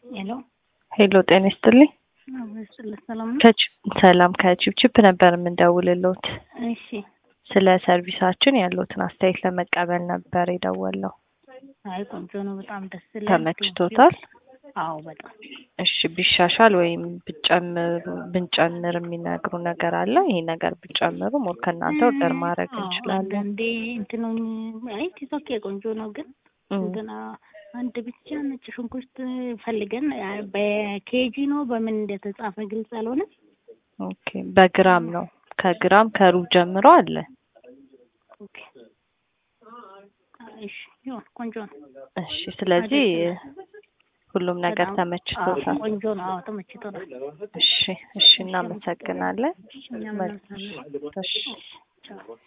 ሄሎ ሄሎ ጤና ይስጥልኝ። አብስጥልህ ሰላም ነው? ከች ሰላም ከቺፕቺፕ ነበር የምንደውልሎት። እሺ ስለ ሰርቪሳችን ያለውትን አስተያየት ለመቀበል ነበር የደወለው። አይ ቆንጆ ነው። በጣም ደስ ይላል። ተመችቶታል? አዎ በጣም እሺ ቢሻሻል ወይም ብጨምሩ ብንጨምር የሚነግሩ ነገር አለ? ይሄ ነገር ብጨምሩ ሞር ከእናንተ ኦርደር ማድረግ አዎ፣ እንችላለን። አንዳንዴ እንትኑን አይ ቲክቶክ ቆንጆ ነው ግን እም፣ ገና አንድ ብቻ ነጭ ሽንኩርት ፈልገን አ፣ በኬጂ ነው በምን እንደተጻፈ ግልጽ አልሆነ። ኦኬ በግራም ነው ከግራም ከሩብ ጀምሮ አለ። ኦኬ እሺ ይሁን ቆንጆ ነው። እሺ ስለዚህ ሁሉም ነገር በጣም አዎ፣ ተመችቶታል። ቆንጆ ነው። አዎ ተመችቶናል። እሺ እሺ እናመሰግናለን። እኛም እናመሰግናለን። እሺ ቻው